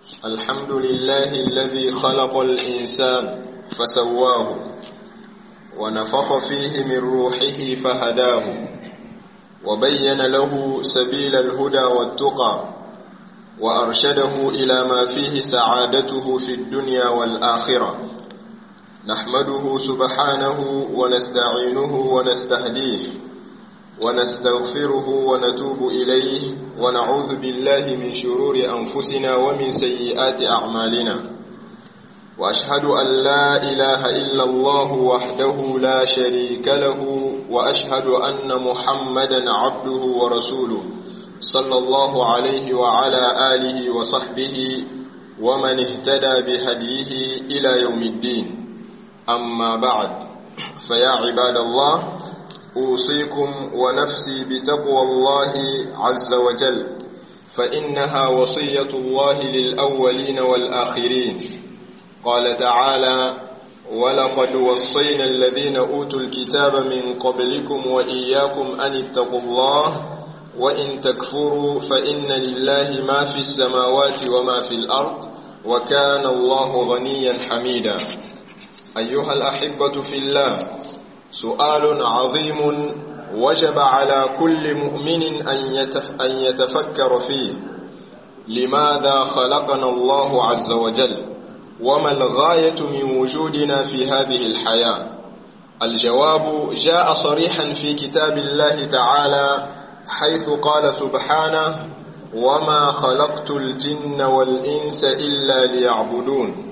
الحمد لله الذي خلق الإنسان فسواه ونفخ فيه من روحه فهداه وبين له سبيل الهدى والتقى وأرشده إلى ما فيه سعادته في الدنيا والآخرة نحمده سبحانه ونستعينه ونستهديه ونستغفره ونتوب إليه ونعوذ بالله من شرور أنفسنا ومن سيئات أعمالنا وأشهد أن لا إله إلا الله وحده لا شريك له وأشهد أن محمدا عبده ورسوله صلى الله عليه وعلى آله وصحبه ومن اهتدى بهديه إلى يوم الدين أما بعد فيا عباد الله أوصيكم ونفسي بتقوى الله عز وجل فإنها وصية الله للأولين والآخرين قال تعالى ولقد وصينا الذين أوتوا الكتاب من قبلكم وإياكم أن اتقوا الله وإن تكفروا فإن لله ما في السماوات وما في الأرض وكان الله غنيا حميدا أيها الأحبة في الله سؤال عظيم وجب على كل مؤمن أن يتفكر فيه لماذا خلقنا الله عز وجل وما الغاية من وجودنا في هذه الحياة الجواب جاء صريحا في كتاب الله تعالى حيث قال سبحانه وما خلقت الجن والإنس إلا ليعبدون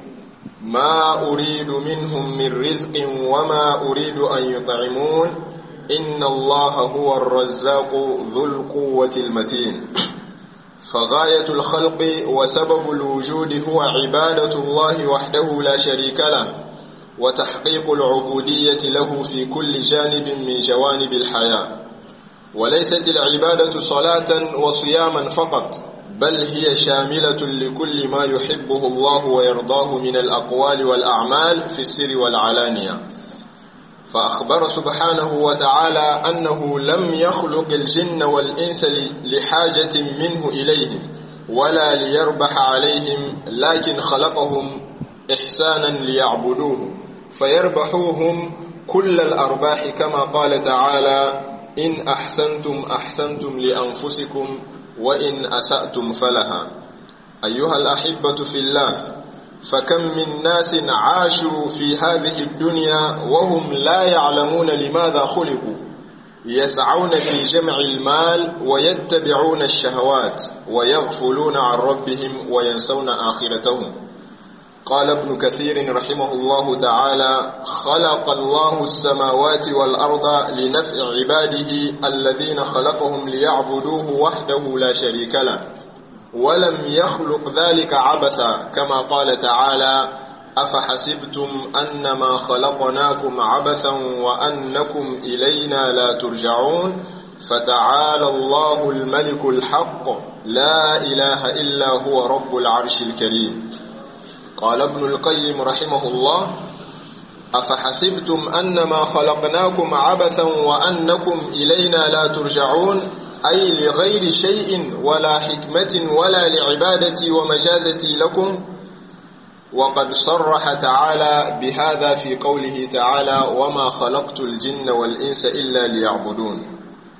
ما أريد منهم من رزق وما أريد أن يطعمون إن الله هو الرزاق ذو القوة المتين فغاية الخلق وسبب الوجود هو عبادة الله وحده لا شريك له وتحقيق العبودية له في كل جانب من جوانب الحياة وليست العبادة صلاة وصياما فقط بل هي شاملة لكل ما يحبه الله ويرضاه من الأقوال والأعمال في السر والعلانية فأخبر سبحانه وتعالى أنه لم يخلق الجن والإنس لحاجة منه إليهم ولا ليربح عليهم لكن خلقهم إحسانا ليعبدوه فيربحوهم كل الأرباح كما قال تعالى إن أحسنتم أحسنتم لأنفسكم وإن أسأتم فلها أيها الأحبة في الله فكم من ناس عاشوا في هذه الدنيا وهم لا يعلمون لماذا خلقوا يسعون في جمع المال ويتبعون الشهوات ويغفلون عن ربهم وينسون آخرتهم قال ابن كثير رحمه الله تعالى خلق الله السماوات والأرض لنفع عباده الذين خلقهم ليعبدوه وحده لا شريك له ولم يخلق ذلك عبثا كما قال تعالى أفحسبتم أنما خلقناكم عبثا وأنكم إلينا لا ترجعون فتعالى الله الملك الحق لا إله إلا هو رب العرش الكريم قال ابن القيم رحمه الله أفحسبتم أنما خلقناكم عبثا وأنكم إلينا لا ترجعون أي لغير شيء ولا حكمة ولا لعبادتي ومجازتي لكم وقد صرح تعالى بهذا في قوله تعالى وما خلقت الجن والإنس إلا ليعبدون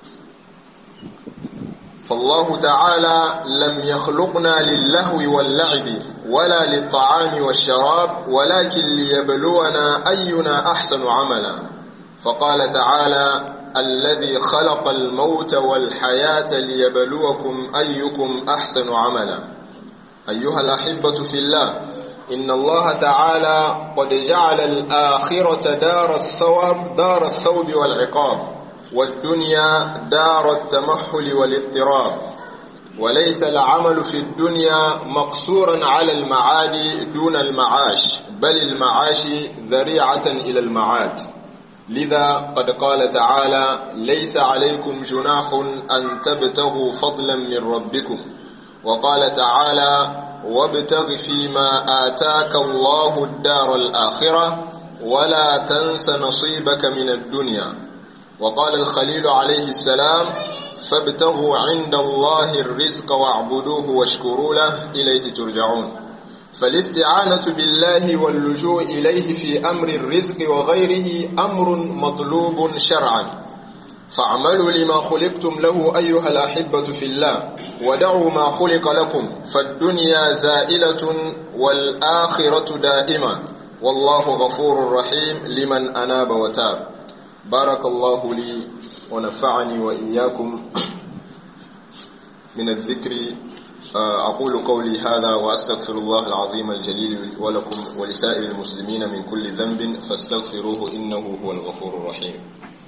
فالله تعالى لم يخلقنا للهو واللعب ولا للطعام والشراب ولكن ليبلونا أينا أحسن عملا فقال تعالى الذي خلق الموت والحياة ليبلوكم أيكم أحسن عملا أيها الأحبة في الله إن الله تعالى قد جعل الآخرة دار الثواب دار الثوب والعقاب والدنيا دار التمحل والاضطراب وليس العمل في الدنيا مقصورا على المعاد دون المعاش بل المعاش ذريعة إلى المعاد لذا قد قال تعالى ليس عليكم جناح أن تبتغوا فضلا من ربكم وقال تعالى وابتغ فيما آتاك الله الدار الآخرة ولا تنس نصيبك من الدنيا وقال الخليل عليه السلام فابتغوا عند الله الرزق واعبدوه واشكروا له إليه ترجعون فالاستعانة بالله واللجوء إليه في أمر الرزق وغيره أمر مطلوب شرعا فاعملوا لما خلقتم له أيها الأحبة في الله ودعوا ما خلق لكم فالدنيا زائلة والآخرة دائمة والله غفور رحيم لمن أناب وتاب بارك الله لي ونفعني وإياكم من الذكر أقول قولي هذا وأستغفر الله العظيم الجليل ولكم ولسائر المسلمين من كل ذنب فاستغفروه إنه هو الغفور الرحيم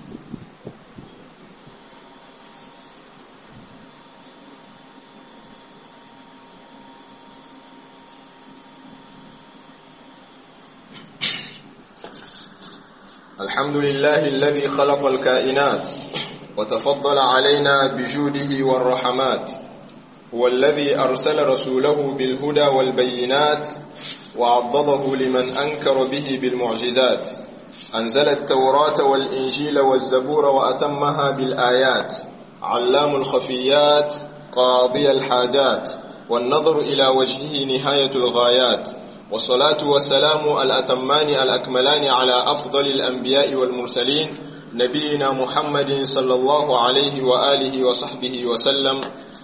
الحمد لله الذي خلق الكائنات وتفضل علينا بجوده والرحمات هو الذي أرسل رسوله بالهدى والبينات وعضده لمن أنكر به بالمعجزات أنزل التوراة والإنجيل والزبور وأتمها بالآيات علام الخفيات قاضي الحاجات والنظر إلى وجهه نهاية الغايات والصلاة والسلام الأتمان الأكملان على أفضل الأنبياء والمرسلين نبينا محمد صلى الله عليه وآله وصحبه وسلم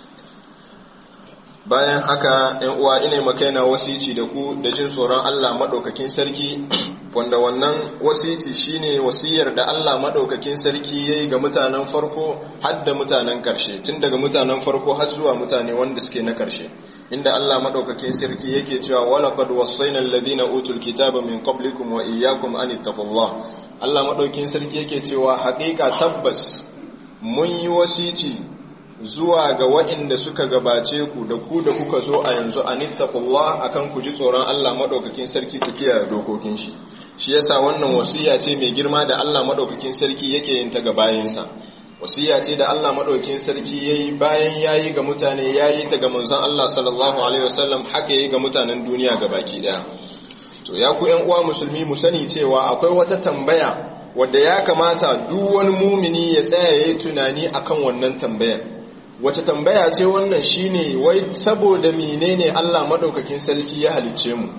bayan haka ‘yan uwa ina makaina wasici da ku da jin tsoron Allah maɗaukakin sarki wanda wannan wasici shine wasiyar da Allah maɗaukakin sarki ya yi ga mutanen farko har da mutanen ƙarshe tun daga mutanen farko har zuwa mutane wanda suke na ƙarshe inda Allah maɗaukakin sarki yake cewa walaqad wasaina alladhina utul kitaba min qablikum wa iyyakum an ittaqullah Allah maɗaukakin sarki yake cewa haƙiƙa tabbas mun yi wasici zuwa ga waɗanda suka gabace ku da ku da kuka zo a yanzu a nittaqullah akan ku ji tsoron Allah madaukakin sarki ku kiyaye dokokin shi shi yasa wannan wasiya ce mai girma da Allah madaukakin sarki yake yin ta ga bayinsa wasiya ce da Allah madaukakin sarki yayi bayan yayi ga mutane yayi ta ga manzon Allah sallallahu alaihi wasallam haka yayi ga mutanen duniya gabaki daya to ya ku ƴan uwa musulmi mu sani cewa akwai wata tambaya wadda ya kamata duk wani mumini ya tsaya yayi tunani akan wannan tambayar wace tambaya ce wannan shine wai saboda menene Allah madaukakin sarki ya halicce mu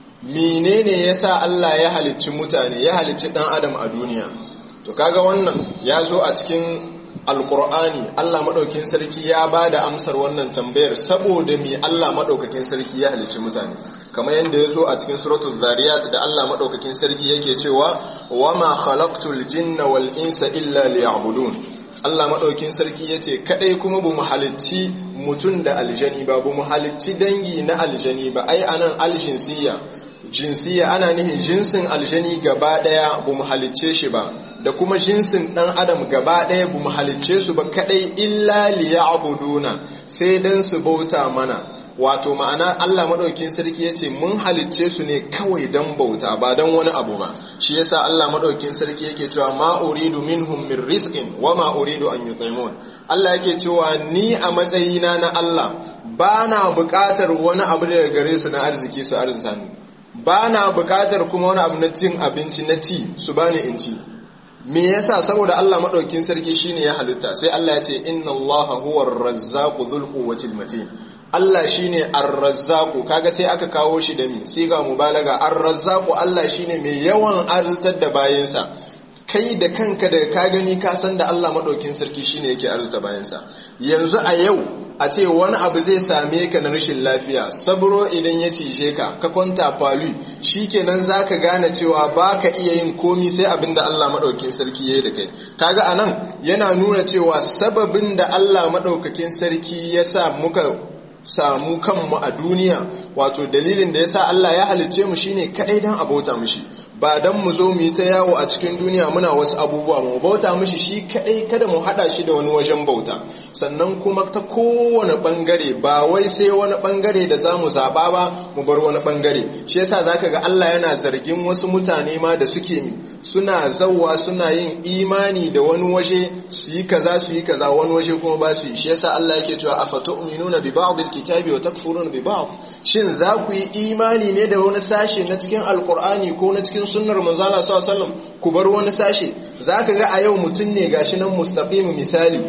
menene yasa Allah ya halicci mutane ya halicci dan adam a duniya to kaga wannan ya zo a cikin alkur'ani Allah madaukakin sarki ya bada amsar wannan tambayar saboda me Allah madaukakin sarki ya halicci mutane kamar yadda ya zo a cikin suratul zariyat da Allah madaukakin sarki yake cewa wama khalaqtul jinna wal insa illa liya'budun Allah maɗaukin sarki ya ce kaɗai kuma bu mu halicci mutum da aljani ba bu mu halicci dangi na aljani ba ai anan aljinsiya jinsiya ana nihin jinsin aljani gaba ɗaya bu mu halicce shi ba da kuma jinsin ɗan adam gaba ɗaya bu mu halicce su ba kaɗai illa liya'buduna sai dan su bauta mana wato ma'ana Allah maɗaukin sarki ya ce mun halicce su ne kawai don bauta ba don wani abu ba shi yasa Allah maɗaukin sarki yake cewa ma uridu minhum min rizqin wa ma uridu an yutaimun Allah yake cewa ni a matsayina na Allah ba na buƙatar wani abu daga gare su na arziki su arzita ni ba na buƙatar kuma wani abu na cin abinci na ci su bani in ci me yasa saboda Allah maɗaukin sarki shine ya halitta sai Allah ya ce inna Allah huwa ar-razzaqu dhul quwwatil matin Allah shine ar-razzaqu kaga sai aka kawo shi da mi sai ga mubalaga ar-razzaqu Allah shine mai yawan arzitar da bayansa kai da kanka da ka gani ka san da Allah madaukin sarki shine yake arzuta bayansa yanzu a yau a ce wani abu zai same ka na rashin lafiya sabro idan ya cije ka ka kwanta falu shikenan zaka gane cewa baka iya yin komi sai abin da Allah madaukakin sarki yayi da kai kaga anan yana nuna cewa sababin da Allah madaukakin sarki ya sa muka samu kanmu a duniya wato dalilin da yasa Allah ya halicce mu shine kadai dan abota mishi ba dan mu zo mu yi ta yawo a cikin duniya muna wasu abubuwa mu bauta mishi shi kadai kada mu hada shi da wani wajen bauta sannan kuma ta kowane bangare ba wai sai wani bangare da zamu zaba ba mu bar wani bangare shi yasa zaka ga Allah yana zargin wasu mutane ma da suke mi suna zawwa suna yin imani da wani waje su yi kaza su yi kaza wani waje kuma ba su yi shi yasa Allah yake cewa afatu'minuna bi ba'd alkitabi wa takfuruna bi ba'd shin za ku yi imani ne da wani sashe na cikin alkur'ani ko na cikin sunnar manzala sallallahu alaihi ku bar wani sashe zaka ga a yau mutum ne gashi nan mustaqim misali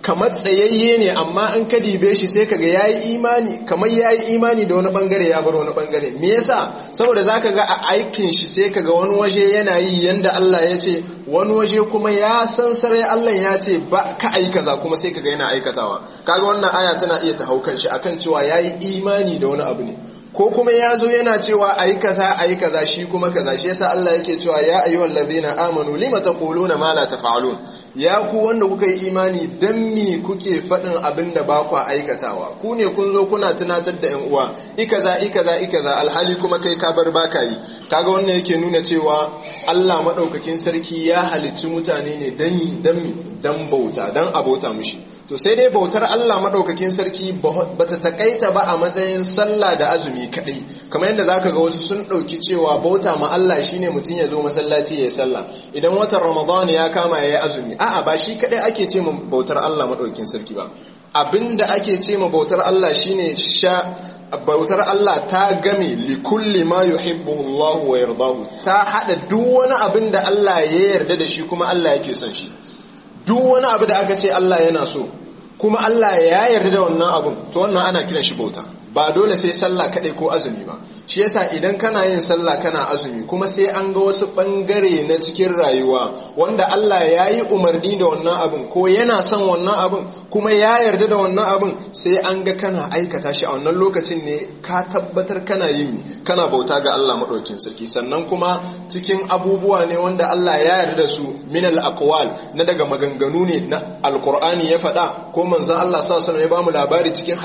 kamar tsayayye ne amma an ka dibe shi sai kaga yayi imani kamar yayi imani da wani bangare ya bar wani bangare me yasa saboda zaka ga a aikin shi sai kaga wani waje yana yi yanda Allah ya ce wani waje kuma ya san sarai Allah ya ce ba ka ai kaza kuma sai kaga yana aikatawa kaga wannan aya tana iya ta haukan shi akan cewa yayi imani da wani abu ne ko kuma ya zo yana cewa ayi kaza ayi kaza shi kuma kaza shi yasa Allah yake cewa ya ayyuhal ladhina amanu lima taquluna ma la taf'alun ya ku wanda kuka yi imani dan mi kuke faɗin abin da ba ku aikatawa ku ne kun zo kuna tunatar da yan uwa ikaza ikaza ikaza alhali kuma kai ka bar baka yi kaga wannan yake nuna cewa Allah madaukakin sarki ya halicci mutane ne dan dan dan bauta dan abota mishi to sai dai bautar Allah madaukakin sarki bata takaita ba a matsayin sallah da azumi kadai kamar yadda zaka ga wasu sun dauki cewa bauta ma Allah shine mutum ya zo masallaci ya sallah idan watan Ramadan ya kama yayi azumi a'a ba shi kadai ake ce ma bautar Allah madaukakin sarki ba abinda ake ce ma bautar Allah shine sha bautar Allah ta game li kulli ma yuhibbuhu Allah wa yardahu ta hada duk wani abin da Allah ya yarda da shi kuma Allah yake son shi duk wani abu da aka ce Allah yana so kuma Allah ya yarda da wannan abun to wannan ana kiran shi bauta ba dole sai sallah kadai ko azumi ba shi yasa idan kana yin sallah kana azumi kuma sai an ga wasu bangare na cikin rayuwa wanda Allah ya yi umarni da wannan abin ko yana son wannan abin kuma ya yarda da wannan abin sai an ga kana aikata shi a wannan lokacin ne ka tabbatar kana yin kana bauta ga Allah madaukakin sarki sannan kuma cikin abubuwa ne wanda Allah ya yarda da su min al aqwal na daga maganganu ne na alqur'ani ya faɗa ko manzon Allah sallallahu alaihi wasallam ya bamu labari cikin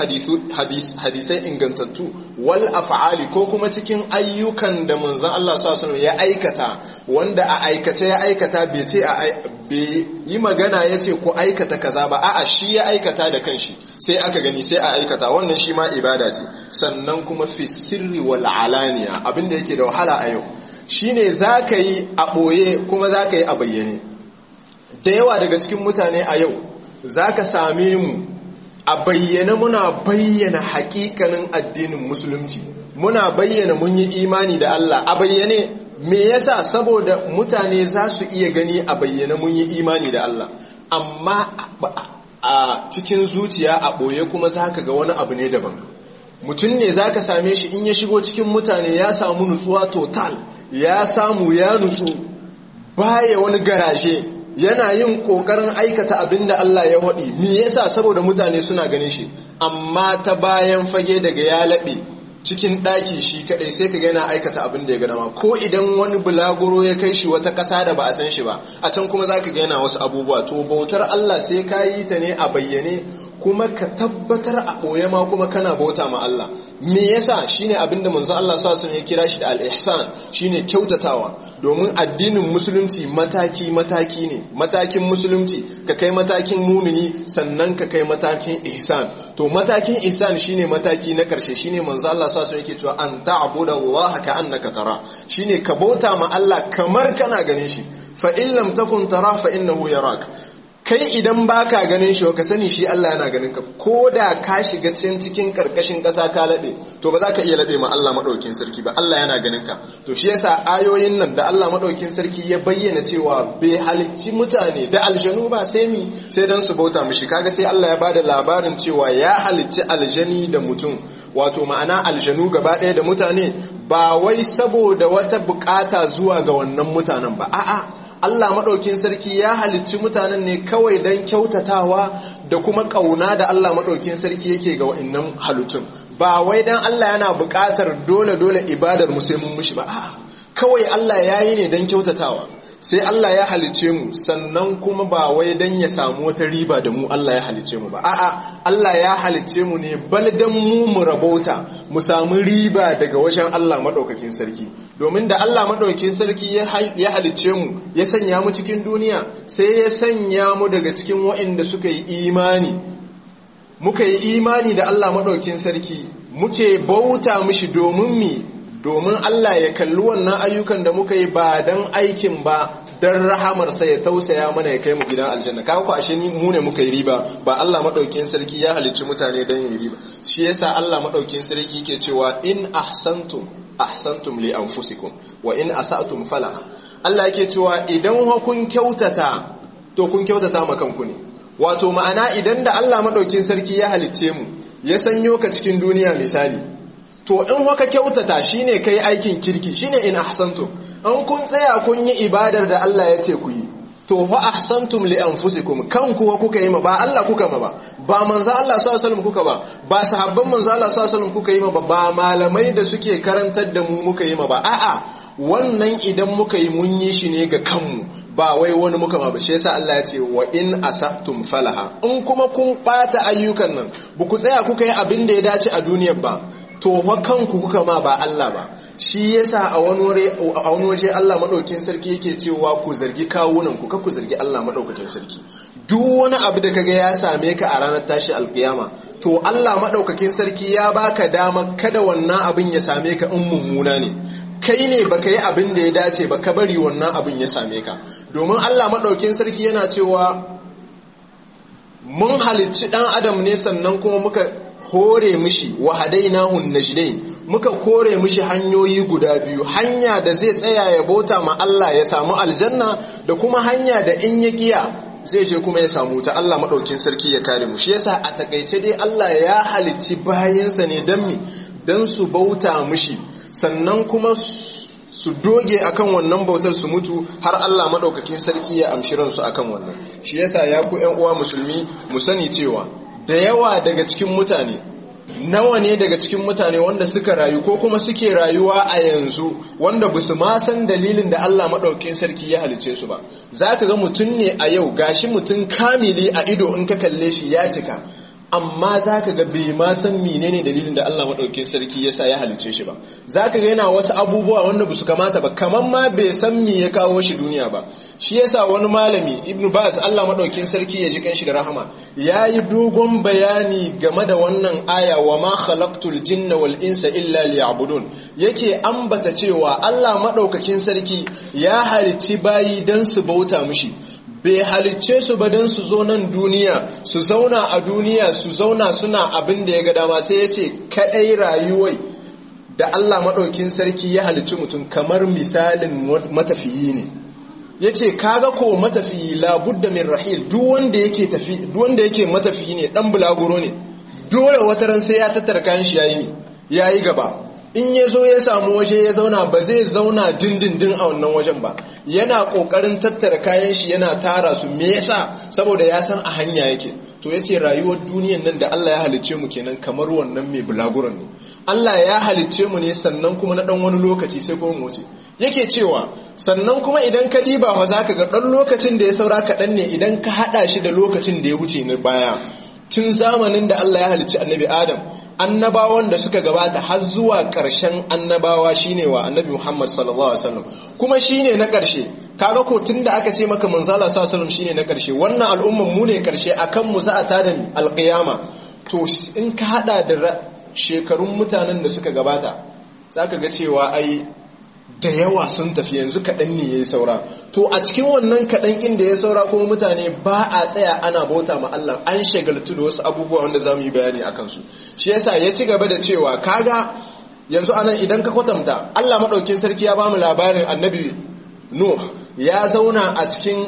hadisai ingantattu wal af'ali ko kuma cikin ayyukan da manzon Allah sallallahu alaihi ya aikata wanda a aikace ya aikata bai ce a bai yi magana ya ce ku aikata kaza ba a'a shi ya aikata da kanshi sai aka gani sai a aikata wannan shi ma ibada ce sannan kuma fi sirri wal alaniya abinda yake da wahala a yau shine zaka yi a boye kuma zaka yi a bayyane da yawa daga cikin mutane a yau zaka same mu a bayyane muna bayyana hakikanin addinin musulunci muna bayyana mun yi imani da Allah a bayyane me yasa saboda mutane za su iya gani a bayyane mun yi imani da Allah amma a cikin zuciya a ɓoye kuma za ka ga wani abu ne daban mutum ne za ka same shi in ya shigo cikin mutane ya samu nutsuwa total ya samu ya nutsu baya wani garashe yana yin kokarin aikata abin da Allah ya haɗi me yasa saboda mutane suna ganin shi amma ta bayan fage daga ya laɓe cikin ɗaki shi kaɗai sai ka yana aikata abin da ya gana ko idan wani bulaguro ya kai shi wata ƙasa da ba a san shi ba a can kuma za ka yana wasu abubuwa to bautar Allah sai ka yi ta ne a bayyane kuma ka tabbatar a ɓoye ma kuma kana bauta ma Allah me yasa shine abinda manzo Allah sallallahu alaihi ya kira shi da al-ihsan shine kyautatawa domin addinin musulunci mataki mataki ne matakin musulunci ka kai matakin mumini sannan ka kai matakin ihsan to matakin ihsan shine mataki na karshe shine manzo Allah sallallahu alaihi yake cewa an ta'budu Allah ka annaka tara shine ka bauta ma Allah kamar kana ganin shi fa in lam takun tara fa innahu yarak kai idan baka ganin shi ka sani shi Allah yana ganin ka ko da ka shiga cikin cikin karkashin ƙasa ka laɓe to ba za ka iya laɓe ma Allah maɗaukin sarki ba Allah yana ganin ka to shi yasa ayoyin nan da Allah maɗaukin sarki ya bayyana cewa bai halicci mutane da aljanu ba sai mi sai dan su bauta mishi kaga sai Allah ya bada labarin cewa ya halicci aljani da mutum wato ma'ana aljanu gaba ɗaya da mutane ba wai saboda wata bukata zuwa ga wannan mutanen ba a'a Allah maɗaukin sarki ya halicci mutanen ne kawai don kyautatawa da kuma ƙauna da Allah maɗaukin sarki yake ga wa'innan halittun ba wai don Allah yana buƙatar dole-dole ibadar mu sai mun mushi ba a'a kawai Allah ya yi ne don kyautatawa sai Allah ya halicce mu sannan kuma ba wai don ya samu wata riba da mu Allah ya halicce mu ba a'a Allah ya halicce mu ne bal dan mu mu rabauta mu samu riba daga wajen Allah maɗaukakin sarki domin da Allah maɗaukin sarki ya halicce mu ya sanya mu cikin duniya sai ya sanya mu daga cikin waɗanda suka yi imani muka yi imani da Allah maɗaukin sarki muke bauta mishi domin mi domin Allah ya kalli wannan ayyukan da muka yi ba don aikin ba don rahamarsa ya tausaya mana ya kai mu gidan aljanna kawo ku ashe ni mu ne muka yi riba ba Allah maɗaukin sarki ya halicci mutane don yin riba shi yasa Allah maɗaukin sarki ke cewa in ahsantum ahsantum li anfusikum wa in asatum fala Allah yake cewa idan kun kyautata to kun kyautata ma kanku ne wato ma'ana idan da Allah madaukin sarki ya halicce mu ya sanyo ka cikin duniya misali to in haka kyautata shine kai aikin kirki shine in ahsantum an kun tsaya kun yi ibadar da Allah ya ce ku yi to fa ahsantum li anfusikum kanku wa kuka yi ma ba Allah kuka ma ba ba manzo Allah sallallahu alaihi wasallam kuka ba ba sahabban manzo Allah sallallahu alaihi wasallam kuka yi ma ba ba malamai da suke karantar da mu muka yi ma ba a'a wannan idan muka yi mun yi shi ne ga kanmu ba wai wani muka ma ba shi yasa Allah ya ce wa in asabtum falaha in kuma kun bata ayyukan nan ba ku tsaya kuka yi abin da ya dace a duniyar ba to fa kanku kuka ma ba Allah ba shi yasa a wani waje Allah madaukakin sarki yake cewa ku zargi kawunan ku ku zargi Allah madaukakin sarki duk wani abu da kaga ya same ka a ranar tashi alkiyama to Allah madaukakin sarki ya baka dama kada wannan abin ya same ka in mummuna ne kai ne baka yi abin da ya dace ba ka bari wannan abin ya same ka domin Allah madaukakin sarki yana cewa mun halicci dan adam ne sannan kuma muka hore mishi wa hadainahun najdain muka kore mishi hanyoyi guda biyu hanya da zai tsaya ya bauta ma Allah ya samu aljanna da kuma hanya da in ya kiya zai je kuma ya samu ta Allah madaukin sarki ya kare mu shi yasa a takaice dai Allah ya halicci bayansa ne dan mi dan su bauta mishi sannan kuma su doge akan wannan bautar su mutu har Allah madaukakin sarki ya amshi ransu akan wannan shi yasa ya ku ƴan uwa musulmi mu sani cewa da yawa daga cikin mutane nawa ne daga cikin mutane wanda suka rayu ko kuma suke rayuwa a yanzu wanda ba su ma san dalilin da Allah maɗaukin sarki ya halice su ba za ka ga mutum ne a yau gashi mutum kamili a ido in ka kalle shi ya cika amma za ka ga bai ma san menene dalilin da Allah maɗaukin sarki ya sa ya halice shi ba za ka ga yana wasu abubuwa wanda ba su kamata ba kamar ma bai san me ya kawo shi duniya ba shi yasa wani malami ibnu baz Allah maɗaukin sarki ya ji kanshi da rahama ya yi dogon bayani game da wannan aya wa ma khalaqtul jinna wal insa illa liya'budun yake ambata cewa Allah maɗaukakin sarki ya halicci bayi dan su bauta mishi bai halicce su ba don su zo nan duniya su zauna a duniya su zauna suna abin da ya ga dama sai ya ce kaɗai rayuwai da Allah maɗaukin sarki ya halicci mutum kamar misalin matafiyi ne ya ce kaga ko matafiyi labudda min rahil duk wanda yake matafiyi ne ɗan bulaguro ne dole wata ran sai ya tattara kayan shi ya yi gaba in ya zo ya samu waje ya zauna ba zai zauna dindindin a wannan wajen ba yana kokarin tattara kayan shi yana tara su me yasa saboda ya san a hanya yake to yace rayuwar duniyan nan da Allah ya halicce mu kenan kamar wannan mai bulaguran ne Allah ya halicce mu ne sannan kuma na dan wani lokaci sai kuma mu wuce yake cewa sannan kuma idan ka diba fa zaka ga dan lokacin da ya saura kaɗan ne idan ka hada shi da lokacin da ya wuce na baya tun zamanin da Allah ya halicci annabi Adam annabawan da suka gabata har zuwa ƙarshen annabawa shine wa annabi Muhammad sallallahu alaihi wasallam kuma shine na ƙarshe kaga ko tunda aka ce maka manzala sallallahu alaihi wasallam shine na ƙarshe wannan al'umman mu ne ƙarshe akan mu za a tada alƙiyama to in ka hada da shekarun mutanen da suka gabata zaka ga cewa ai da yawa sun tafi yanzu kaɗan ne ya yi saura to a cikin wannan kaɗan ɗin da ya saura kuma mutane ba a tsaya ana bauta ma Allah an shagaltu da wasu abubuwa wanda za mu yi bayani a kansu shi yasa ya ci gaba da cewa kaga yanzu anan idan ka kwatanta Allah maɗaukin sarki ya bamu labarin annabi Nuh ya zauna a cikin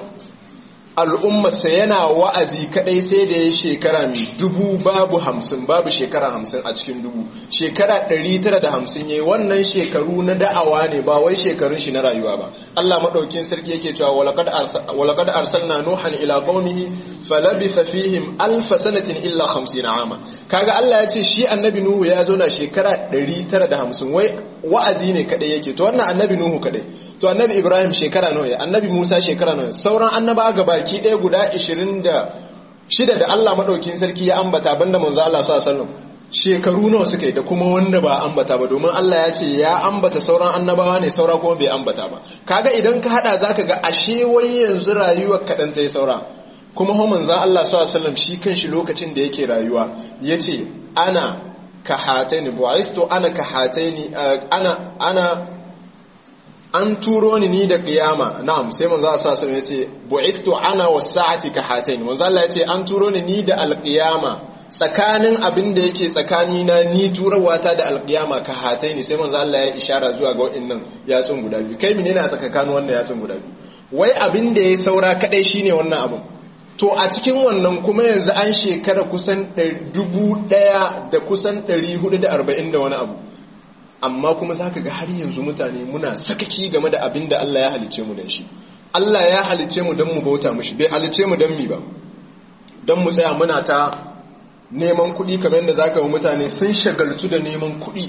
al'ummarsa yana wa'azi kadai sai da ya shekara mai dubu babu hamsin babu shekara hamsin a cikin dubu shekara ɗari tara da hamsin ya yi wannan shekaru na da'awa ne ba wai shekarun shi na rayuwa ba Allah maɗaukin sarki yake cewa walakad arsalna nuhan ila qaumihi falabitha fihim alfa sanatin illa 50 ama kaga Allah ya ce shi annabi nuhu ya zo na shekara 950 wai wa'azi ne kadai yake to wannan annabi nuhu kadai to annabi ibrahim shekara nawa ya annabi musa shekara nawa sauran annaba ga baki ɗaya guda 26 da Allah madaukin sarki ya ambata banda manzo Allah sallallahu alaihi wasallam shekaru nawa suka yi da kuma wanda ba ambata ba domin Allah ya ce ya ambata sauran annabawa ne saura kuma bai ambata ba kaga idan ka hada zaka ga ashe wai yanzu rayuwar kaɗan ta yi saura kuma ho manzan Allah sallallahu shi kanshi lokacin da yake rayuwa yace ana ka hataini bu'ithtu ana ka hataini ana ana an turo ni ni da kiyama na'am sai manzo Allah sallallahu alaihi yace bu'ithtu ana was-sa'ati ka hataini manzo Allah yace an turo ni ni da al-qiyama tsakanin abin da yake tsakani na ni turawa-ta da alƙiyama ka hataini sai manzo Allah ya ishara zuwa ga waɗannan yatsun guda biyu kai menene a tsakanin wannan yatsun guda biyu wai abin da ya saura kadai shine wannan abin to a cikin wannan kuma yanzu an shekara kusan dubu ɗaya da kusan ɗari hudu da arba'in da wani abu amma kuma za ka ga har yanzu mutane muna sakaki game da abin da Allah ya halice mu don shi Allah ya halice mu don mu bauta mushi bai halice mu don mi ba don mu tsaya muna ta neman kuɗi kamar yadda za ka ga mutane sun shagaltu da neman kuɗi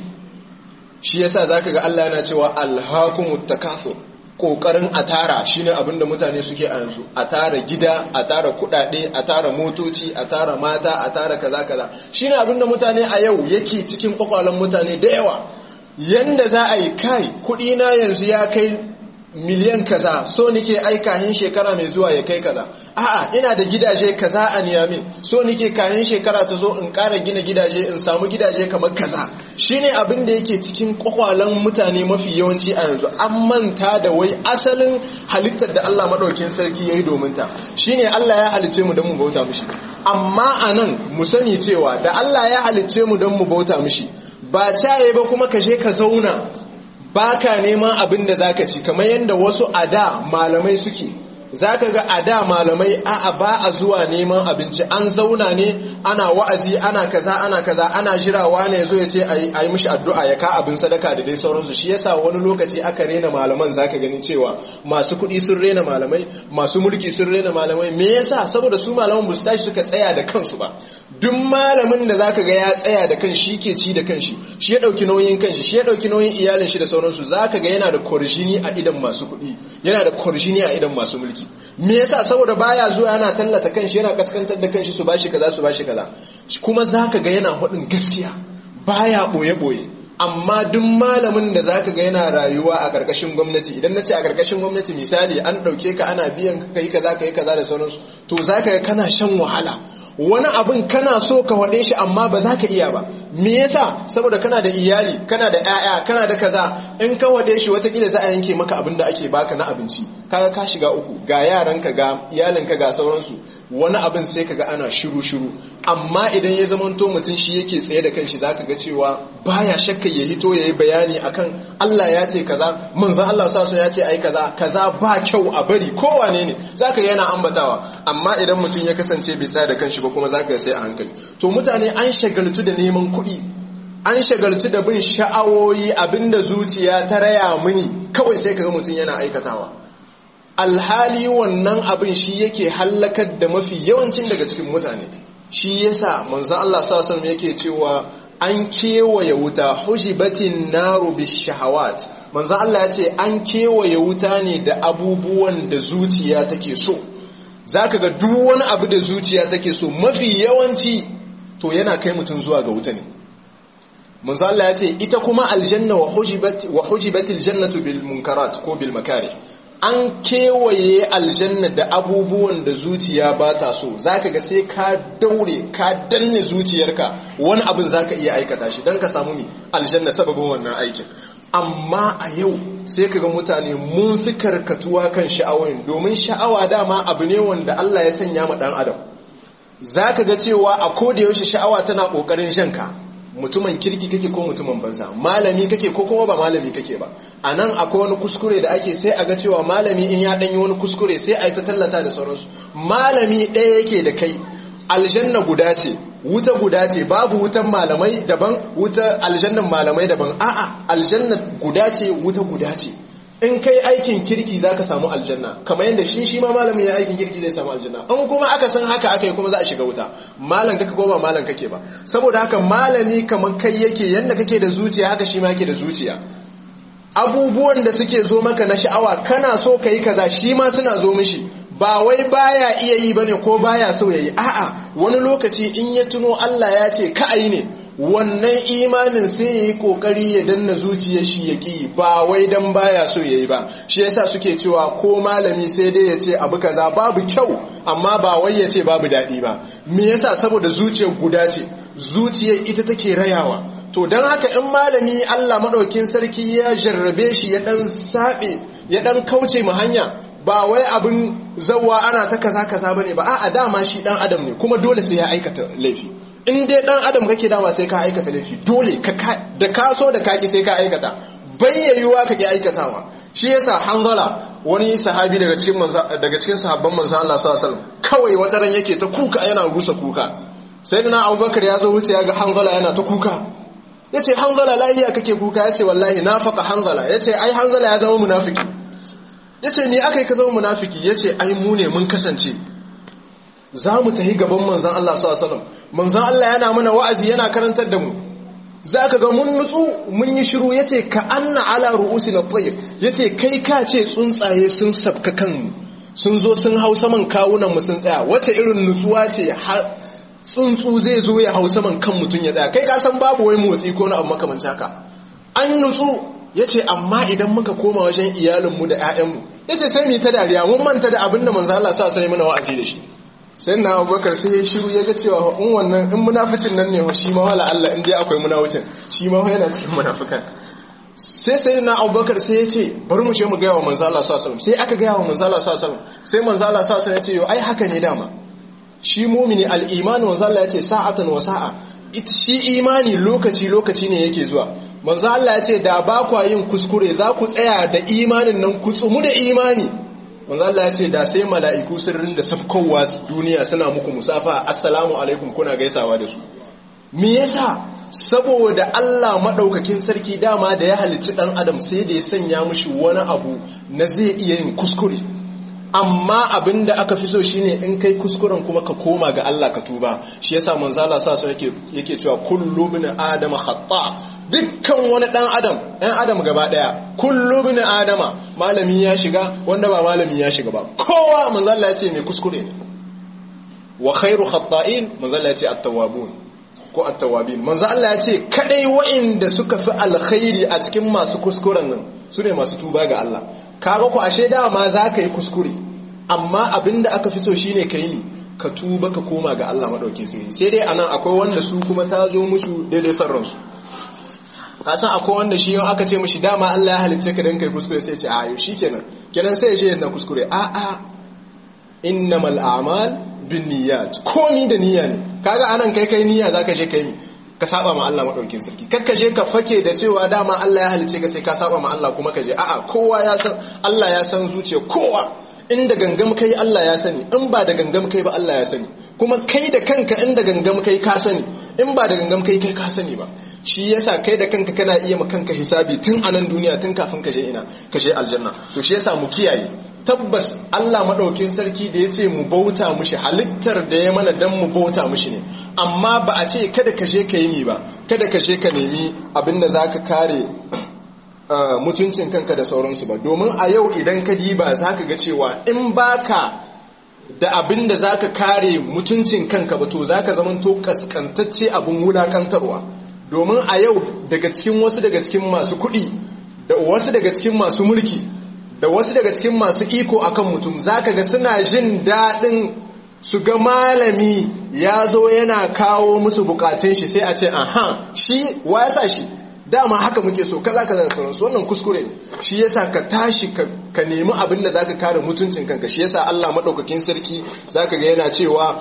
shi yasa za ka ga Allah yana cewa alhakumut takathur kokarin a tara shine abin da mutane suke a yanzu a tara gida a tara kudade a tara motoci a tara mata a tara kaza kaza shine abin da mutane a yau yake cikin kwakwalen mutane da yawa yanda za a yi kai kudi na yanzu ya kai miliyan kaza so nike aika hin shekara mai zuwa ya kai kaza a'a ina da gidaje kaza a niyamin so nike kayan shekara ta zo in ƙara gina gidaje in samu gidaje kamar kaza shine abin da yake cikin kwakwalen mutane mafi yawanci a yanzu an manta da wai asalin halittar da Allah madaukin sarki yayi domin ta shine Allah ya halicce mu don mu bauta mishi amma anan mu sani cewa da Allah ya halicce mu don mu bauta mishi ba taye ba kuma ka je ka zauna baka neman abin da zaka ci kamar yadda wasu a da malamai suke zaka ga a da malamai a'a ba a zuwa neman abinci an zauna ne ana wa'azi ana kaza ana kaza ana jirawa ne yazo ya ce a yi mishi addu'a ya ka abin sadaka da dai sauransu shi yasa wani lokaci aka rena malaman zaka ganin cewa masu kuɗi sun rena malamai masu mulki sun rena malamai me yasa saboda su malaman ba su tashi suka tsaya da kansu ba duk malamin da zaka ga ya tsaya da kan shi ke ci da kanshi shi ya dauki nauyin kanshi shi ya dauki nauyin iyalin shi da sauransu zaka ga yana da korjini a idan masu kuɗi yana da korjini a idan masu mulki me yasa saboda baya zuwa yana tallata kanshi yana kaskantar da kanshi su bashi kaza su bashi kaza kuma zaka ga yana hudin gaskiya baya boye boye amma duk malamin da zaka ga yana rayuwa a karkashin gwamnati idan nace a karkashin gwamnati misali an dauke ka ana biyan ka kai kaza kai kaza da sauransu to zaka ga kana shan wahala wani abin kana so ka waɗe shi amma ba za ka iya ba me yasa saboda kana da iyali kana da 'ya'ya kana da kaza in ka waɗe shi watakila za a yanke maka abin da ake baka na abinci kaga ka shiga uku ga yaranka ga iyalinka ga sauransu wani abin sai kaga ana shiru shiru amma idan ya zamanto mutum shi yake tsaye da kanshi zaka ga cewa baya shakka ya hito yayi bayani akan Allah ya ce kaza manzon Allah sa ya ce ai kaza kaza ba kyau a bari kowane ne zaka ga yana ambatawa amma idan mutum ya kasance bai tsaya da kanshi ba kuma zaka ga sai a hankali to mutane an shagaltu da neman kuɗi an shagaltu da bin sha'awoyi abinda zuciya ta raya mini kawai sai kaga mutum yana aikatawa alhali wannan abin shi yake hallakar da mafi yawancin daga cikin mutane shi yasa manzo Allah sallallahu alaihi yake cewa an kewaye wuta hujibatin naru bishahawat manzo Allah ya ce an kewaye wuta ne da abubuwan da zuciya take so zaka ga duk wani abu da zuciya take so mafi yawanci to yana kai mutum zuwa ga wuta ne manzo Allah ya ce ita kuma aljanna wa hujibat wa hujibatil jannatu bil munkarat ko bil makari an kewaye aljanna da abubuwan da zuciya ba ta so zaka ga sai ka daure ka danne zuciyarka wani abin zaka iya aikata shi dan ka samu mi aljanna sababin wannan aikin amma a yau sai kaga mutane mun fi karkatuwa kan sha'awoyin domin sha'awa dama abu ne wanda Allah ya sanya ma dan adam zaka ga cewa a koda yaushe sha'awa tana kokarin shanka mutumin kirki kake ko mutumin banza malami kake ko kuma ba malami kake ba a nan akwai wani kuskure da ake sai a ga cewa malami in ya ɗanyi wani kuskure sai a yi ta tallata da sauransu malami ɗaya yake da kai aljanna guda ce wuta guda ce babu wutan malamai daban wuta aljannan malamai daban a'a aljanna guda ce wuta guda ce in kai aikin kirki za ka samu aljanna kamar yadda shi shi ma malamin ya aikin kirki zai samu aljanna in kuma aka san haka aka yi kuma za a shiga wuta malam kake ko ba malam kake ba saboda haka malami kamar kai yake yadda kake da zuciya haka shi ma yake da zuciya abubuwan da suke zo maka na sha'awa kana so ka yi kaza shi ma suna zo mishi ba wai baya iya yi bane ko baya so ya yi a'a wani lokaci in ya tuno Allah ya ce ka ayi ne wannan imanin sai ya yi kokari ya danna zuciyar shi ya ki ba wai dan baya so ya yi ba shi yasa suke cewa ko malami sai dai ya ce abu kaza babu kyau amma ba wai ya ce babu daɗi ba me yasa saboda zuciyar guda ce zuciyar ita take rayawa to don haka in malami Allah maɗaukin sarki ya jarrabe shi ya ɗan saɓe ya ɗan kauce mu hanya ba wai abin zawa ana ta kaza kaza bane ba a'a dama shi ɗan adam ne kuma dole sai ya aikata laifi in dai ɗan adam kake dama sai ka aikata laifi dole da ka so da kaki sai ka aikata bayyayuwa ka ki aikatawa shi yasa hanzala wani sahabi daga cikin daga cikin sahabban manzo Allah sallallahu alaihi wasallam kawai wataran yake ta kuka yana rusa kuka sayyidina Abubakar ya zo wuce ya ga hanzala yana ta kuka yace hanzala lahiya kake kuka yace wallahi nafaqa hanzala yace ai hanzala ya zama munafiki yace ni akai ka zama munafiki yace ai mu ne mun kasance za mu tahi gaban manzon Allah sallallahu alaihi wasallam manzon Allah yana mana wa'azi yana karantar da mu za ka ga mun nutsu mun yi shiru ya ce ka anna ala ru'usi na tsaye ya ce kai ka ce tsuntsaye sun sabka kanmu sun zo sun hau saman kawunanmu sun tsaya wace irin nutsuwa ce tsuntsu zai zo ya hau saman kan mutum ya tsaya kai ka san babu wai motsi ko na abu makamanci haka an nutsu ya ce amma idan muka koma wajen iyalinmu da 'ya'yanmu ya ce sai mu yi ta dariya mun manta da abin da manzo Allah sa sai mana wa'azi da shi sai na abubakar sai ya shiru ya ga cewa in wannan in munaficin nan ne shi ma wala Allah in dai akwai munaficin shi ma yana cikin munafikan sai sai na abubakar sai ya ce bari mu je mu gaya wa manzo Allah sallallahu sai aka gaya wa manzo Allah sallallahu sai manzo Allah sallallahu ya ce yo ai haka ne dama shi mumini al-iman manzo Allah ya ce sa'atan wa sa'a shi imani lokaci lokaci ne yake zuwa manzo Allah ya ce da ba kwa yin kuskure za ku tsaya da imanin nan ku tsumu da imani manzo Allah ya ce da sai mala'iku sun rinda safkowa duniya suna muku musafa assalamu alaikum kuna gaisawa da su me yasa saboda Allah madaukakin sarki dama da ya halicci dan adam sai da ya sanya mishi wani abu na zai iya yin kuskure amma abinda aka fi so shine in kai kuskuren kuma ka koma ga Allah ka tuba shi yasa manzo Allah sa so yake yake cewa kullu bin adama khata dukkan wani dan adam ɗan adam gaba daya kullu bin adama malami ya shiga wanda ba malami ya shiga ba kowa manzo Allah ya ce mai kuskure ne wa khairu khata'in manzo Allah ya ce at-tawwabun ko at-tawwabin manzo Allah ya ce kadai wa'inda suka fi alkhairi a cikin masu kuskuren nan su ne masu tuba ga Allah kaga ku ashe dama za ka yi kuskure amma abinda aka fi so shine kai ni ka tuba ka koma ga Allah madauke sai sai dai anan akwai wanda su kuma ta zo musu daidai san ransu ka san akwai wanda shi yau aka ce mishi dama Allah ya halicce ka dan kai kuskure sai ya ce a yau shikenan kenan sai ya je yana kuskure a a innamal a'mal binniyat komi da niyya ne kaga anan kai kai niyya zaka je kai ni ka saba ma Allah madaukin sarki kakka je ka fake da cewa dama Allah ya halice ka sai ka saba ma Allah kuma ka je a'a kowa ya san Allah ya san zuciya kowa inda gangam kai Allah ya sani in ba da gangam kai ba Allah ya sani kuma kai da kanka inda gangam kai ka sani in ba da gangam kai kai ka sani ba shi yasa kai da kanka kana iya ma kanka hisabi tun a nan duniya tun kafin ka je ina ka je aljanna to shi yasa mu kiyaye tabbas Allah maɗaukin sarki da ya ce mu bauta mushi halittar da ya mana don mu bauta mushi ne amma ba a ce kada ka je ka yi ni ba kada ka je ka nemi abin da za ka kare mutuncin kanka da sauransu ba domin a yau idan ka diba za ka ga cewa in baka da abin da za ka kare mutuncin kanka ba to za ka zamanto kaskantacce abin wulakantarwa domin a yau daga cikin wasu daga cikin masu kuɗi da wasu daga cikin masu mulki da wasu daga cikin masu iko akan mutum zaka ga suna jin daɗin su ga malami ya zo yana kawo musu bukatun shi sai a ce aha shi wa ya sa shi dama haka muke so kaza kaza da sauransu wannan kuskure ne shi yasa ka tashi ka nemi abin da zaka kare mutuncin kanka shi yasa Allah madaukakin sarki zaka ga yana cewa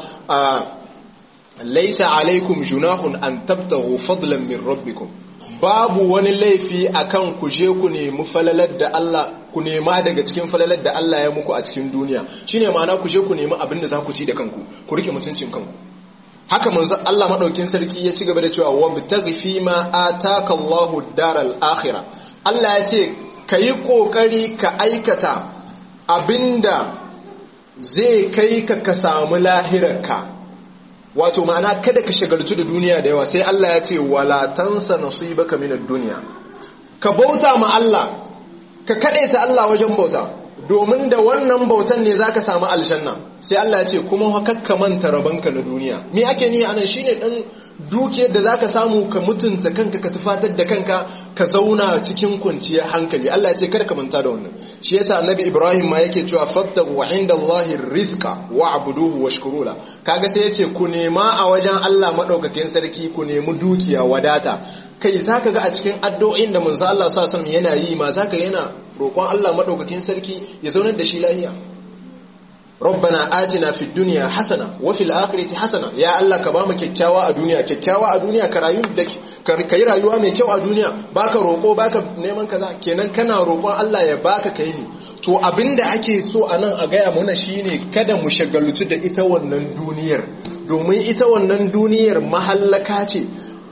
laisa alaikum junahun an tabtahu fadlan min rabbikum babu wani laifi akan ku je ku nemi falalar da Allah ku nema daga cikin falalar da Allah ya muku a cikin duniya shine ma'ana ku je ku nemi abin da za ku ci da kanku ku rike mutuncin kanku haka manzo Allah madaukin sarki ya ci gaba da cewa wabtaghi fi ma ataka Allahu daral akhirah Allah ya ce kayi kokari ka aikata abinda zai kai ka ka samu lahirarka wato ma'ana kada ka shagaltu da duniya da yawa sai Allah ya ce wala tansa nasibaka minad dunya ka bauta ma Allah ka kadaita Allah wajen bauta domin da wannan bautan ne zaka samu aljanna sai Allah ya ce kuma hakka manta rabanka na duniya me ake ni anan shine dan dukiyar da zaka samu ka mutunta kanka ka tufatar da kanka ka zauna cikin kwanciyar hankali Allah ya ce kada ka manta da wannan shi yasa annabi Ibrahim ma yake cewa fattahu inda Allahi rizqa wa'buduhu washkuru la kaga sai yace ku nema a wajen Allah madaukakin sarki ku nemi dukiya wadata kai zaka ga a cikin addu'o'in da manzo Allah sallallahu alaihi wasallam yana yi ma zaka yana roƙon Allah madaukakin sarki ya zaunar da shi lafiya rabbana atina fid dunya hasana wa fil akhirati hasana ya Allah ka bamu kyakkyawa a duniya kyakkyawa a duniya ka rayu da ka yi rayuwa mai kyau a duniya baka roko baka neman kaza kenan kana roƙon Allah ya baka kai ne to abinda ake so a nan a gaya mana shine kada mu shagaltu da ita wannan duniyar domin ita wannan duniyar mahallaka ce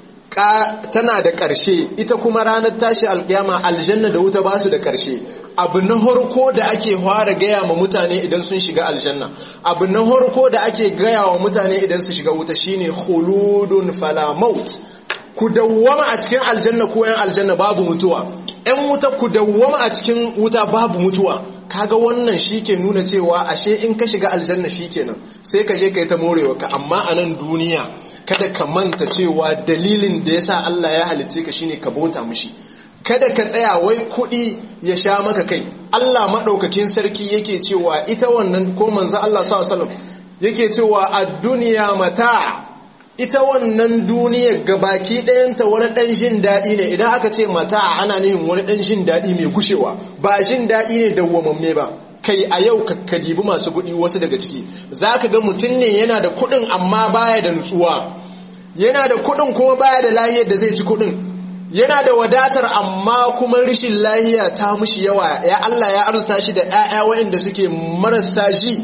tana da ƙarshe ita kuma ranar tashi alƙiyama aljanna da wuta ba su da ƙarshe abu na harko da ake fara gaya ma mutane idan sun shiga aljanna abu na harko da ake gaya wa mutane idan su shiga wuta shine khuludun fala maut ku dawwama a cikin aljanna ko yan aljanna babu mutuwa yan wuta ku dawwama a cikin wuta babu mutuwa kaga wannan shike nuna cewa ashe in ka shiga aljanna shikenan sai ka je kai ta morewa ka amma a nan duniya kada ka manta cewa dalilin da yasa Allah ya halicce ka shine ka bauta mishi kada ka tsaya wai kuɗi ya sha maka kai Allah maɗaukakin sarki yake cewa ita wannan ko manzo Allah sallallahu alaihi yake cewa ad-dunya mata ita wannan duniyar gabaki ɗayanta wani ɗan jin daɗi ne idan aka ce mata ana nufin wani ɗan jin daɗi mai gushewa ba jin daɗi ne dawwamamme ba kai a yau ka dibi masu kuɗi wasu daga ciki za ka ga mutum ne yana da kuɗin amma baya da nutsuwa yana da kuɗin kuma baya da lahiyar da zai ci kuɗin yana da wadatar amma kuma rishin lahiya ta mushi yawa ya Allah ya arzuta shi da ƴaƴa waɗanda suke marasa ji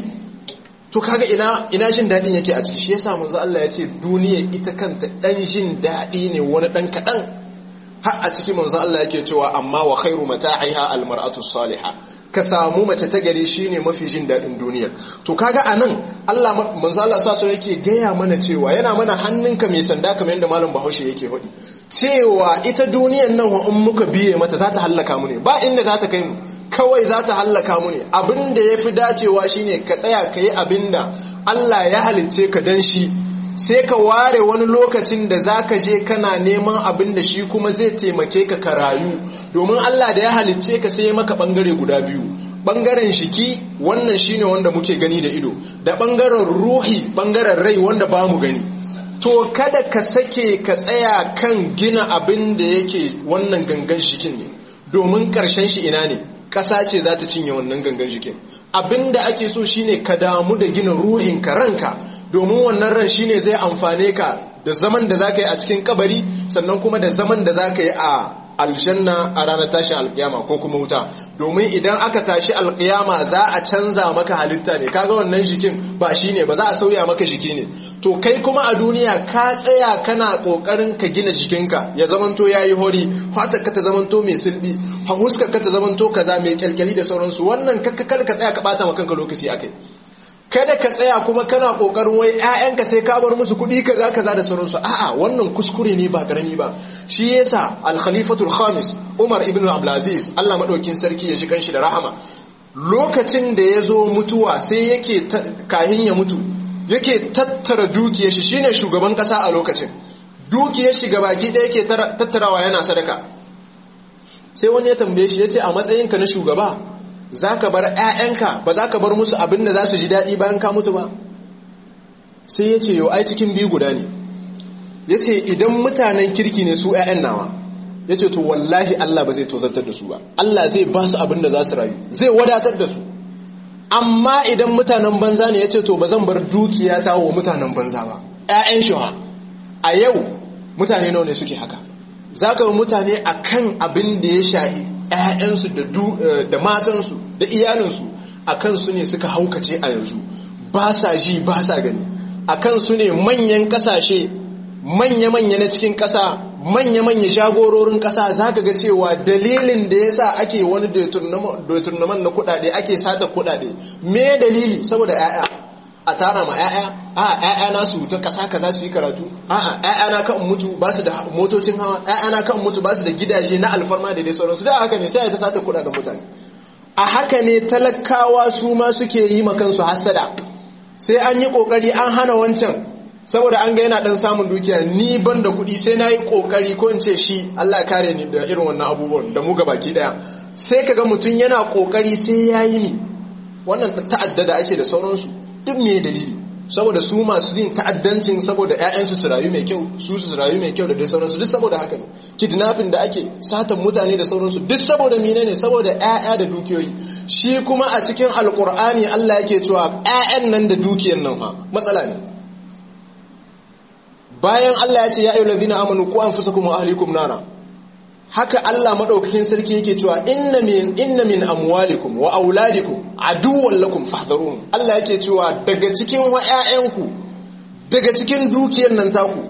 to kaga ina ina jin dadin yake a ciki shi yasa manzo Allah ya ce duniya ita kanta dan jin dadi ne wani dan kadan har a cikin manzo Allah yake cewa amma wa khairu mata'iha almar'atu salihah ka samu mace ta gare shine mafi jin dadin duniya to kaga anan Allah manzo Allah sa yake gaya mana cewa yana mana hannunka mai sanda kamar yadda malam Bahaushe yake faɗi cewa ita duniyan nan in muka biye mata za ta hallaka mu ne ba inda za ta kai mu kawai za ta hallaka mu ne abinda ya fi dacewa shine ka tsaya ka yi abinda Allah ya halicce ka dan shi sai ka ware wani lokacin da za ka je kana neman abin da shi kuma zai taimake ka ka rayu domin Allah da ya halicce ka sai ya maka bangare guda biyu bangaren shiki wannan shine wanda muke gani da ido da bangaren ruhi bangaren rai wanda ba mu gani to kada ka sake ka tsaya kan gina abin da yake wannan gangan shikin ne domin karshen shi ina ne ƙasa ce za ta cinye wannan gangan jikin abin da ake so shine ka damu da gina ruhinka ranka domin wannan ran shine zai amfane ka da zaman da za ka yi a cikin kabari sannan kuma da zaman da za ka yi a aljanna a ranar tashin alkiyama ko kuma wuta domin idan aka tashi alkiyama za a canza maka halitta ne kaga wannan jikin ba shi ne ba za a sauya maka jiki ne to kai kuma a duniya ka tsaya kana kokarin ka gina jikinka ya zamanto yayi hori fatar ka ta zamanto mai sulbi huskar ka ta zamanto kaza mai kyalkyali da sauransu wannan kakkar ka tsaya ka bata maka kanka lokaci akai kada ka tsaya kuma kana kokarin wai ƴaƴanka sai ka bar musu kuɗi kaza kaza da sauransu a'a wannan kuskure ne ba karami ba shi yasa al-khalifatul khamis Umar ibn Abdul Aziz Allah madaukin sarki ya shi kanshi da rahama lokacin da ya zo mutuwa sai yake kahin ya mutu yake tattara dukiyar shi shine shugaban kasa a lokacin dukiyar shi gabaki ɗaya yake tattarawa yana sadaka sai wani ya tambaye shi yace a matsayinka na shugaba za ka bar 'ya'yanka ba za ka bar musu abin da za su ji daɗi bayan ka mutu ba sai ya ce yau ai cikin biyu guda ne ya ce idan mutanen kirki ne su 'ya'yan nawa ya ce to wallahi Allah ba zai tozartar da su ba Allah zai ba su abin da za su rayu zai wadatar da su amma idan mutanen banza ne ya ce to ba zan bar dukiya ta wa mutanen banza ba 'ya'yan shi a yau mutane nawa ne suke haka za ka mutane a kan abin da ya shahi ‘ya'yansu da matansu da iyalinsu a kansu ne suka haukace a yanzu ba sa ji ba sa gani a kansu ne manyan ƙasashe manya-manya na cikin ƙasa manya-manya shagororin ƙasa za ka ga cewa dalilin da ya sa ake wani deturnaman na kuɗaɗe ake sata kuɗaɗe me dalili saboda ‘ya'ya a tara ma ‘ya'ya a ‘ya'ya na su ta ƙasa ka za su yi karatu a ‘ya'ya na kan mutu ba su da motocin hawa ‘ya'ya na kan mutu ba su da gidaje na alfarma da dai sauransu da haka ne sai ta sata kuɗaɗen mutane a haka ne talakawa su ma suke yi ma kansu hasada sai an yi ƙoƙari an hana wancan saboda an ga yana ɗan samun dukiya ni ban da kuɗi sai na yi ƙoƙari ko in ce shi Allah kare ni da irin wannan abubuwan da mu baki ɗaya sai ka ga mutum yana ƙoƙari sai ya yi ni wannan ta'adda da ake da sauransu duk me dalili saboda su masu yin ta'addancin saboda ƴaƴansu su rayu mai kyau su su rayu mai kyau da dai sauransu duk saboda haka ne kidnapping da ake satan mutane da sauransu duk saboda menene saboda ƴaƴa da dukiyoyi shi kuma a cikin alkur'ani Allah yake cewa ƴaƴan nan da dukiyar nan fa matsala ne bayan Allah ya ce ya ayyuhal ladina amanu qu anfusakum wa ahlikum nara haka Allah madaukakin sarki yake cewa inna min inna min amwalikum wa auladikum aduwwan lakum fahdharuhum Allah yake cewa daga cikin ƴaƴanku daga cikin dukiyar nan taku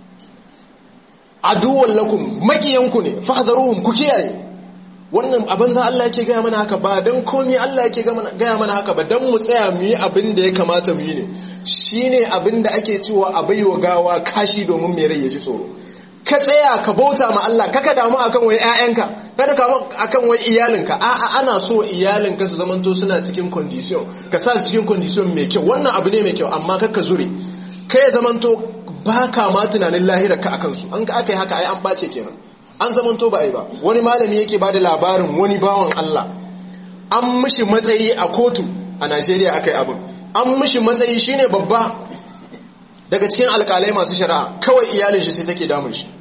aduwwan lakum makiyanku ne fahdharuhum ku kiyaye wannan abin za Allah yake gaya mana haka ba don komi Allah yake gaya mana haka ba don mu tsaya mu yi abin da ya kamata mu yi ne shi ne abin da ake cewa a baiwa gawa kashi domin mai rai ya ji tsoro ka tsaya ka bauta ma Allah kaka damu akan wai ƴaƴanka kada ka akan wai iyalinka a'a ana so iyalinka su zamanto suna cikin condition ka sa su cikin condition mai kyau wannan abu ne mai kyau amma kaka zure kai zamanto ba ka ma tunanin lahirar ka akan su an ka aka yi haka ai an bace kenan an zamanto ba a yi ba wani malami yake ba da labarin wani bawan Allah an mishi matsayi a kotu a Najeriya aka yi abin an mishi matsayi shine babba daga cikin alkalai masu shari'a kawai iyalin shi sai take damun shi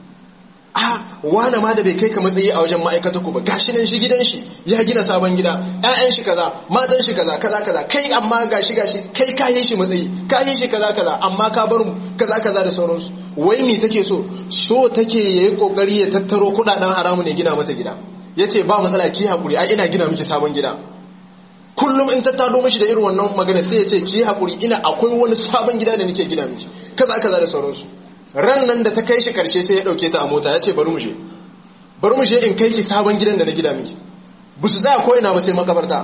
a wane ma da bai kai ka matsayi a wajen ma'aikata ku ba gashi nan shi gidan shi ya gina sabon gida ƴaƴan shi kaza matan shi kaza kaza kaza kai amma gashi gashi kai ka yi shi matsayi ka yi shi kaza kaza amma ka bar kaza kaza da sauransu wai me take so so take yayi kokari ya tattaro kudaden haramu ne gina mata gida yace ba matsala ki hakuri ai ina gina miki sabon gida kullum in ta tado mishi da irin wannan magana sai yace ki hakuri ina akwai wani sabon gida da nake gina miki kaza kaza da sauransu ran nan da ta kai shi karshe sai ya dauke ta a mota yace bari mu je bari mu je in kai ki sabon gidan da na gida miki bu su tsaya ko ina ba sai makabarta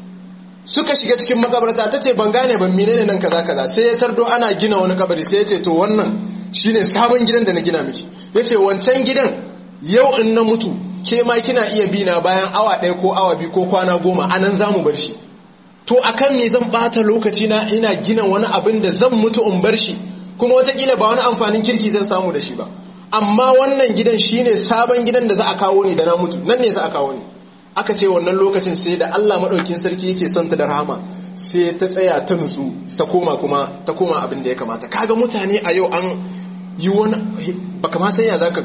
suka shiga cikin makabarta ta ce ban gane ban menene nan kaza kaza sai ya tardo ana gina wani kabari sai ya ce to wannan shine sabon gidan da na gina miki yace wancan gidan yau in na mutu ke ma kina iya bi na bayan awa ɗaya ko awa biyu ko kwana goma anan zamu bar shi to akan me zan bata lokaci na ina gina wani abin da zan mutu in bar shi kuma watakila ba wani amfanin kirki zan samu da shi ba amma wannan gidan shine sabon gidan da za a kawo ni da na mutu nan ne za a kawo ni aka ce wannan lokacin sai da Allah maɗaukin sarki yake son ta da rahama sai ta tsaya ta nutsu ta koma kuma ta koma abin da ya kamata kaga mutane a yau an yi wani baka ma sanya zaka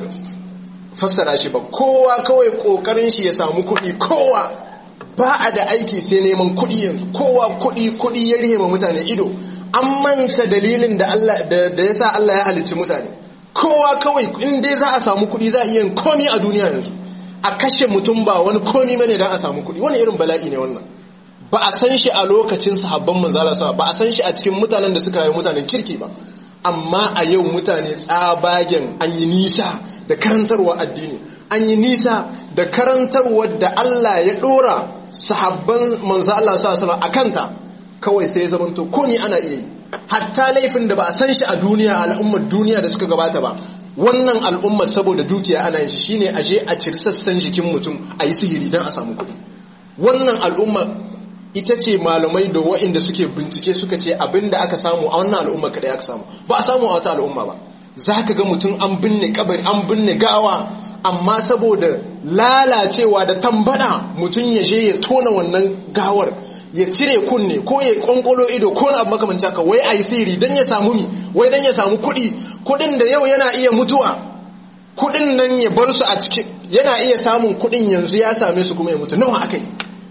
fassara shi ba kowa kawai kokarin shi ya samu kuɗi kowa ba a da aiki sai neman kuɗi yanzu kowa kuɗi kuɗi ya rihe ma mutane ido an manta dalilin da Allah da yasa Allah ya halicci mutane kowa kawai in dai za a samu kuɗi za a iya komi a duniya yanzu a kashe mutum ba wani komi bane don a samu kuɗi wani irin bala'i ne wannan ba a san shi a lokacin sahabban manzala sa ba a san shi a cikin mutanen da suka yi mutanen kirki ba amma a yau mutane tsabagen an yi nisa da karantarwa addini an yi nisa da karantarwar da Allah ya ɗora sahabban manzo Allah sa a kanta kawai sai ya zamanto ko ni ana iya yi hatta laifin da ba a san shi a duniya al'ummar duniya da suka gabata ba wannan al'ummar saboda dukiya ana yin shi shine a je a ciri sassan jikin mutum a yi sihiri don a samu kuɗi wannan al'ummar ita ce malamai da wa'inda suke bincike suka ce abin da aka samu a wannan al'ummar kadai aka samu ba a samu a wata al'umma ba za ka ga mutum an binne kabari an binne gawa amma saboda lalacewa da tambada mutum ya je ya tona wannan gawar ya cire kunne ko ya kwankwalo ido ko na abu makamanci haka wai a yi siri don ya samu mi wai don ya samu kuɗi kuɗin da yau yana iya mutuwa kuɗin nan ya bar su a cikin yana iya samun kuɗin yanzu ya same su kuma ya mutu nawa aka yi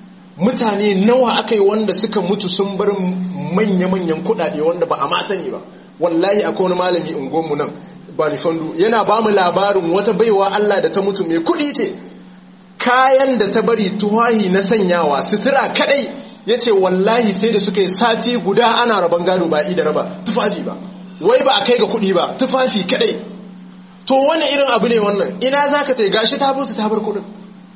mutane nawa aka yi wanda suka mutu sun bar manya-manyan kuɗaɗe wanda ba a ma sani ba wallahi akwai wani malami unguwanmu nan balifandu yana ba mu labarin wata baiwa Allah da ta mutu mai kuɗi ce kayan da ta bari tuwahi na sanyawa sutura kadai ya ce wallahi sai da suka yi sati guda ana raban gado ba da raba tufafi ba wai ba a kai ga kuɗi ba tufafi kadai to wani irin abu ne wannan ina za ka gashi ta mutu ta bar kuɗin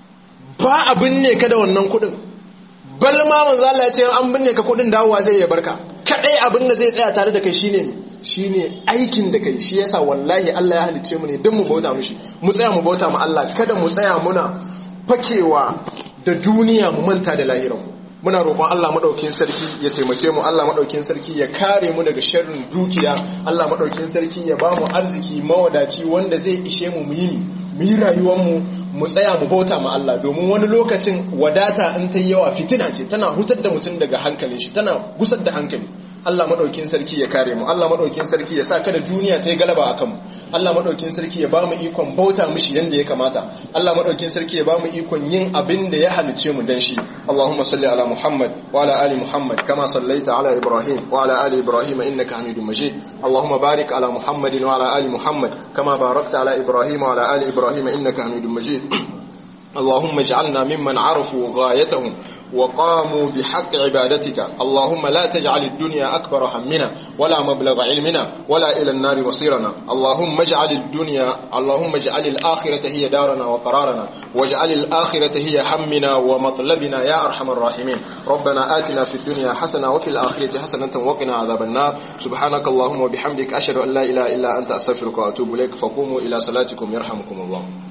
ba a binne ka da wannan kuɗin bal ma manzo Allah ya ce an binne ka kuɗin dawowa zai ya barka kadai abin da zai tsaya tare da kai shine ne shine aikin da kai shi yasa wallahi Allah ya halicce mu ne don mu bauta mishi mu tsaya mu bauta mu Allah kada mu tsaya muna fakewa da duniya mu manta da lahiranmu muna roƙon Allah maɗaukin sarki ya taimake mu Allah maɗaukin sarki ya kare mu daga sharrin dukiya Allah maɗaukin sarki ya ba mu arziki mawadaci wanda zai ishe mu mu yi mu yi rayuwar mu mu tsaya mu bauta ma Allah domin wani lokacin wadata in ta yawa fitina ce tana hutar da mutum daga hankalin shi tana gusar da hankali Allah madaukin sarki ya kare mu Allah madaukin sarki ya sa kada duniya ta yi galaba akan mu Allah madaukin sarki ya ba mu ikon bauta mishi yanda ya kamata Allah madaukin sarki ya ba mu ikon yin abin da ya halice mu dan shi Allahumma salli ala Muhammad wa ala ali Muhammad kama sallaita ala Ibrahim wa ala ali Ibrahim innaka Hamidum Majid Allahumma barik ala Muhammadin wa ala ali Muhammad kama barakta ala Ibrahim wa ala ali Ibrahim innaka Hamidum Majid اللهم اجعلنا ممن عرفوا غايتهم وقاموا بحق عبادتك اللهم لا تجعل الدنيا أكبر همنا ولا مبلغ علمنا ولا إلى النار مصيرنا اللهم اجعل الدنيا اللهم اجعل الآخرة هي دارنا وقرارنا واجعل الآخرة هي همنا ومطلبنا يا أرحم الراحمين ربنا آتنا في الدنيا حسنة وفي الآخرة حسنة وقنا عذاب النار سبحانك اللهم وبحمدك أشهد أن لا إله إلا أنت أستغفرك وأتوب إليك فقوموا إلى صلاتكم يرحمكم الله